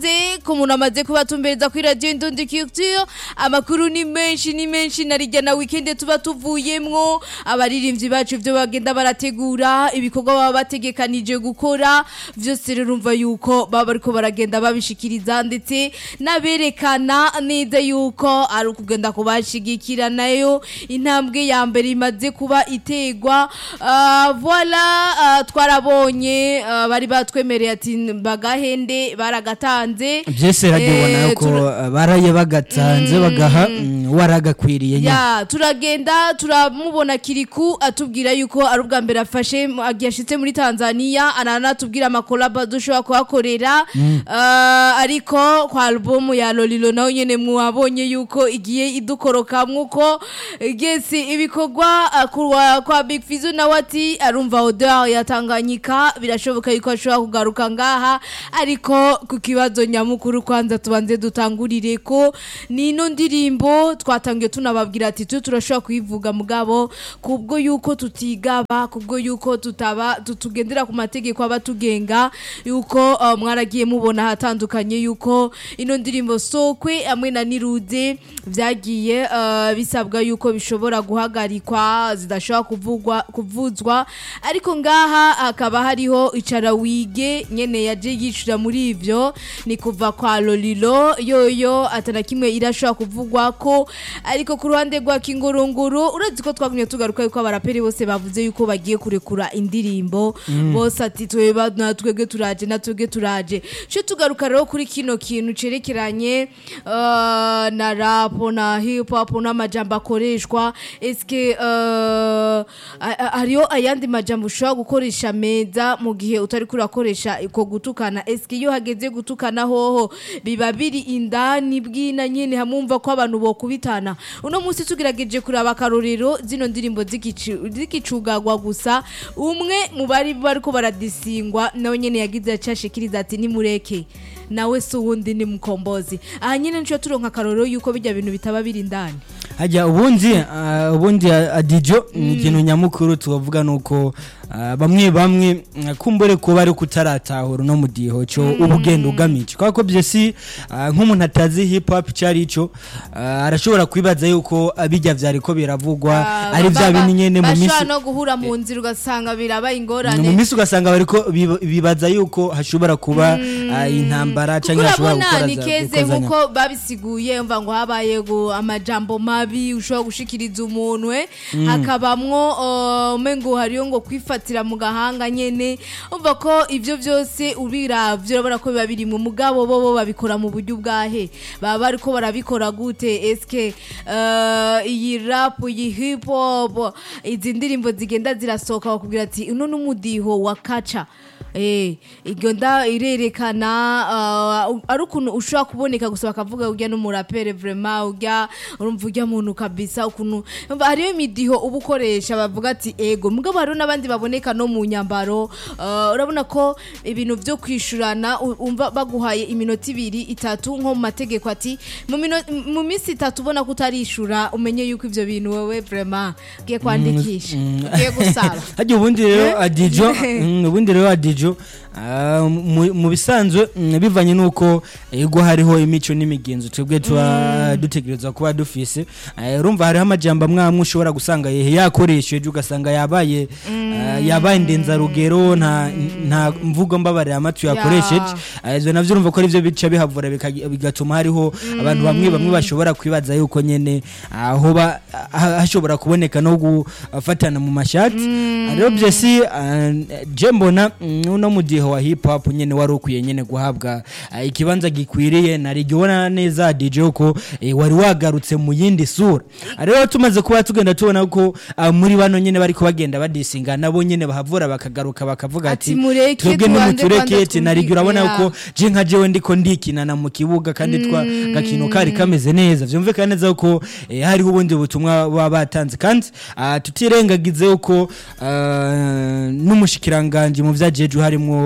ikaze ku muntu amaze kubatumbereza kuri radiyo indundi culture amakuru ni menshi ni menshi na rijya na wikende tuba tuvuyemwo abaririmbyi bacu ibyo bagenda barategura ibikorwa baba bategekanije gukora byose rero urumva yuko baba bariko baragenda babishikiriza ndetse n'aberekana neza yuko ari ukugenda kubashigikira nayo intambwe ya mbere imaze kuba itegwa Ah, voila ah, twarabonye ah, bari batwemereye ati bagahende baragatanze byese radiyo ubona Eh, yuko tura- baraye bagatanze bagaha mm, waragakwiriye nyine ya turagenda turamubona kiriku atubwira yuko ari ubwa mbere afashe yashitse muri tanzania ananatubwira amakolaba dushobora kuhakorera Ah, ariko kwa alubumu ya lolilo nawe nyene mwabonye yuko igiye idukorokamwo uko gesi ibikorwa ah, kwa, kwa big fizo nawe ati arumva odeur ya tanganyika birashoboka yuko ashobora kugaruka ngaha ariko ku kibazo nyamukuru kwanza tubanze dutangurire ko nino ndirimbo twatangiye tunababwira ati tu turashobora kuyivuga mugabo kubwo yuko tutigaba kubwo yuko tutaba tutugendera ku mategeko aba tugenga yuko uh, mwaragiye mubona ahatandukanye yuko ino ndirimbo sokwe hamwe na nirude byagiye uh, bisabwa yuko bishobora guhagarikwa zidashobora kuvugwa kuvuzwa ariko ngaha hakaba hariho icara wige nyene yaje yicira muri ivyo ni kuva kwa lolilo yoyo atana kimwe irashobora kuvugwa ko ariko ku ruhande rwa kingurunguru urazi ko twagumye tugaruka yuko abaraperi bose bavuze yuko bagiye kurekura indirimbo bose ati tweba natwebwe turaje natwebwe turaje cyo tugaruka rero kuri kino kintu cerekeranye uh, na rap na hip hop n'amajambo akoreshwa eske uh, a- a- hariho ayandi majambo ushobora gukoresha meza mu gihe utari kurakoresha uko gutukana eske iyo hageze gutukana hoho biba biri indani bwina nyene hamumva ko abantu bokubitana uno munsi tugerageje kuraba akarorero zino ndirimbo zigicu- zigicugagwa gusa umwe mu bari bariko baradisingwa nawe nyene yagize acashikiriza ati nimureke nawe si uwundi ni mukombozi aha nyene nico turonka akarorero yuko bijya bintu bitaba biri indani hajya ubundi ah, ubundi ah, adijo ni ikintu nyamukuru tubavuga nuko ah, bamwe bamwe ah, kumbure ko bari kutaratahura no mudiho cyo ubugenda ugamije kwa ko byesi ah, nk'umuntu atazi hip hop cyari ico ah, arashobora kwibaza yuko abijya vyari ko biravugwa ari vya bindi nyene mu bashobora misi no guhura mu nzira ugasanga birabaye mu ingorane minsi ugasanga bariko biba- bibaza yuko hashobora kuba ah, intambara kuko cyangwa hashobora urabona gukora ni za- keze gukozanya. nkuko babisiguye mva ngo habaye gu- amajambo mabi ushobora gushikiriza umuntu we hakabamwo uh, umengo hariyo ngo kwifatira mu gahanga nyene umva ko ivyo byose ubiravye urabona ko biba biri mu mugabo bo bo babikora mu buryo bwahe baba bariko barabikora gute eske uh, iyi rap iyi hip hop izi ndirimbo zigenda zirasohoka bakubwira ati uno n'umudiho wa kaca Eh, iryo nda irerekana uh, ari ukuntu ushobora kuboneka gusa bakavuga urya n'umurapere vraiment urya urumva urya muntu kabisa ukuntu umva hariyo imidiho uba ukoresha bavuga ati ego mugabo hariho n'abandi baboneka no mu nyambaro uh, urabona ko ibintu vyo kwishurana u- umva baguhaye iminota ibiri itatu nko mu mategeko ati mu mino- mu minsi itatu ubona ko utarishura umenye yuko ivyo bintu wewe vraiment ugiye kwandikisha ugiye gusaba hajya ubundi rero Eh? adijo mm, ubundi rero adijo ah, mu mu bisanzwe mm, bivanye nuko ego hariho imico n'imigenzo twebwe tuba dutegerezwa kuba dufise Eh, urumva hariho amajambo amwe amwe ushobora gusanga yehe yakoresheje ugasanga yabaye ah, yabaye ndenzarugero nta nta mvugo mbabarira amatwi yakoresheje Ah, ivyo navyo urumva ko ari byo bica bihavura bikagi- bigatuma hariho abantu bamwe bamwe bashobora kwibaza yuko nyene aho ba- ha- hashobora kuboneka no gufatana mu mashati rero byesi ah, je mbona mm, uno mudiho wa hip hop nyene wari ukwiye nyene guhabwa ah, ikibanza gikwiriye narigibona neza DJ ko eh, wari wagarutse mu yindi sura Ah, rero tumaze kuba tugenda tubona ko ah, muri bano nyene bariko bagenda badisinga nabo nyene bahavura bakagaruka bakavuga Ati ati mureke twebwe tubanze nimutureke kwanza ati narigi twumvikane, urabona ya. ko je nka jewe ndiko ndikinana mu kibuga kandi twa gakino kari kameze neza vyumvikana neza ko eh, hariho ubundi butumwa baba batanze kandi ah, tutirengagize yuko ah, n'umushikiranganje mu vyajeje harimwo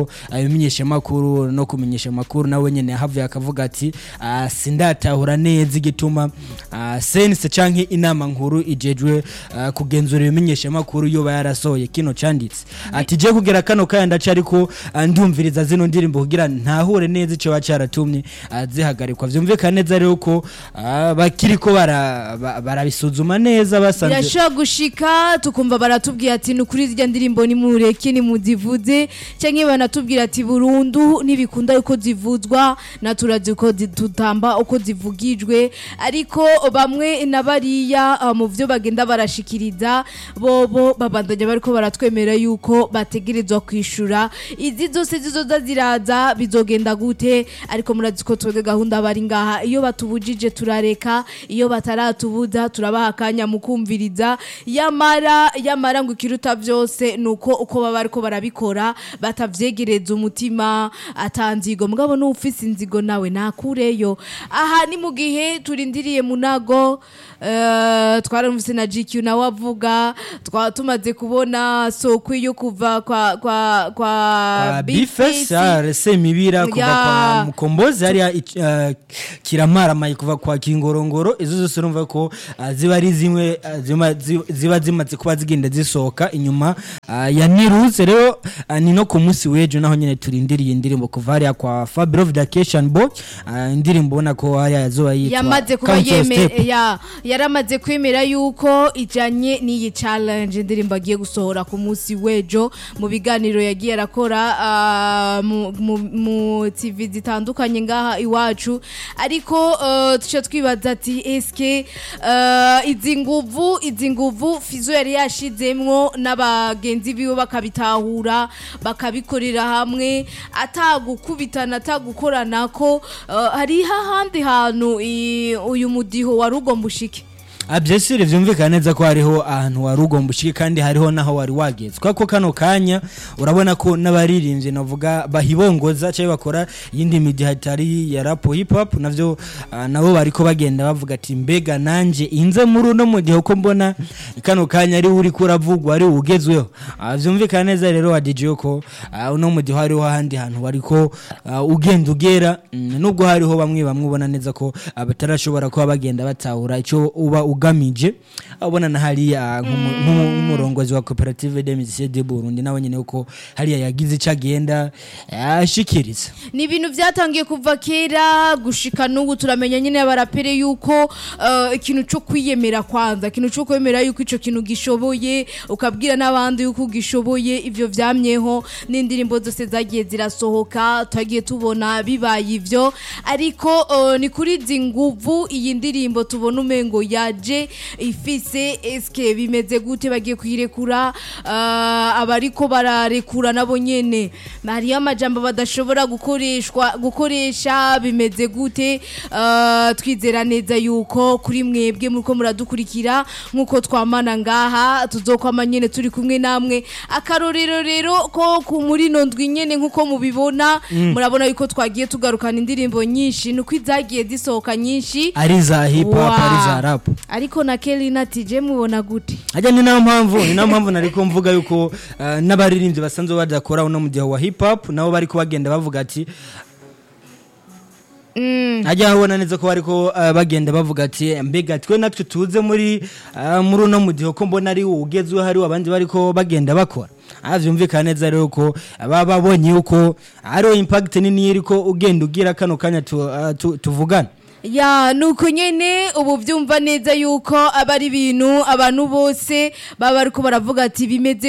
rero abimenyesha amakuru no kumenyesha amakuru nawe nyene yahavuye akavuga ati ah, sindatahura neza igituma ah, sense canke inama nkuru ijejwe ah, kugenzura ibimenyesha amakuru yoba yarasohoye kino canditse ati je kugera kano kaya ndaca ariko ah, ndumviriza zino ndirimbo kugira ntahure neza ico bacaratumye ah, zihagarikwa vyumvikana neza rero ko ah, bakiriko bara- ba- barabisuzuma neza basanze birashobora gushika tukumva baratubwira ati ni ukuri zirya ndirimbo nimureke nimuzivuze cyangwa banatubwira ati burundu ntibikunda yuko zivuzwa na turazi uko zi- tutamba uko zivugijwe ariko bamwe na bariya ah, mu byo bagenda barashikiriza bobo babandanya bariko baratwemera yuko bategerezwa kwishura izi zose zizoza ziraza bizogenda gute ariko murazi ko twebwe gahunda bari ngaha iyo batubujije turareka iyo bataratubuza turabaha akanya mu kumviriza yamara yamara ngo ikiruta byose ni uko uko baba bariko barabikora batavyegereza umutima atanzigo mugabo n'ufise inzigo nawe nakureyo aha ni mu gihe turindiriye munago uh, twaramvise na GQ nawe avuga twaba tumaze kubona sokwi yo kuva kwa kwa kwa kwa Bifesi. bifesa semibira kuva Ya. kwa mukombozi hariya ic- uh, kiramaramaye kuva kwa kingorongoro izo zose urumva ko uh, ziba ari zimwe uh, zima- zi- ziba zimaze kuba zigenda zisohoka inyuma uh, ya niruze rero uh, ni no ku munsi w'ejo naho nyene turindiriye indirimbo kuva hariya kwa Fabio Vacation Boy uh, indirimbo ubona ko hariya yazoba yitwa yamaze kuba Count Your yeme Step. ya yaramaze kwemera yuko ijanye n'iyi challenge indirimbo agiye gusohora ku munsi w'ejo mu biganiro yagiye arakora ah, mu- mu- mu tv zitandukanye ngaha iwacu ariko uh, tuca twibaza ati eske uh, izi nguvu izi nguvu fizo yari yashizemwo n'abagenzi biwe bakabitahura bakabikorera hamwe atagukubitana atagukorana ko uh, hari hahandi hantu i- uyu mudiho wari ugomba ushike abyesire vyumvikana neza ko hariho ahantu wari ugomba ushike kandi hariho naho wari wageze kuko kano kanya urabona ko n'abaririmbyi navuga bahibongoza cyangwa bakora iyindi midi hatari ya rap hip hop navyo ah, nabo bariko bagenda bavuga ati mbega nanje inze muri uno mu gihe uko mbona kano kanya ari uri kuravugwa ari ugezweho Ah, vyumvikana neza rero wa DJ ko ah, uno mu gihe hariho ahandi hantu wariko ah, ugenda ugera mm, nubwo hariho bamwe bamwe ubona neza ko ah, batarashobora kuba bagenda batahura ico uba ugamije abona na hariya nk'umu- nk'umu- nk'umurongozi wa koperative de musiciens de Burundi nawe nyene uko hariya yagize ico agenda ashikiriza ni ibintu byatangiye kuva kera gushika n'ubu turamenya nyine abarapere yuko uh, ikintu cyo kwiyemera kwanza ikintu cyo kwemera yuko ico kintu gishoboye ukabwira n'abandi yuko ugishoboye ivyo vyamyeho n'indirimbo zose zagiye zirasohoka twagiye tubona bibaye ivyo ariko uh, ni kuri izi nguvu iyi ndirimbo tubona umengo yaje ifise eske bimeze gute bagiye kuyirekura uh, abariko bararekura nabo nyene hariyo amajambo badashobora gukoreshwa gukoresha bimeze gute uh, twizera neza yuko kuri mwebwe muriko muradukurikira nkuko twamana ngaha tuzokwama nyene turi kumwe namwe akarorero rero ko ku muri no ndwi nyene nkuko mubibona murabona yuko twagiye tugarukana indirimbo nyinshi nuko izagiye zisohoka nyinshi ari za hip hop Wow. ari za rap ariko na Kelly ati je mubona gute ajya ni nayo mpamvu ni nayo mpamvu nariko mvuga yuko ah, n'abaririmbyi basanzwe badakora uno mu gihe wa hip hop nabo bariko bagenda bavuga ati ajya habona neza ko bariko ah, bagenda bavuga ati mbega twe natwe tuze muri ah, muri uno mu gihe ko mbona ari ugezweho hari abandi bariko bagenda bakora aha vyumvikana neza rero ko baba babonye yuko hariho impact nini iriko ugenda ugira kano kanya tu- ah, tu- tuvugana ya nuko nyene ubu byumva neza yuko aba ari ibintu abantu bose baba bariko baravuga ati bimeze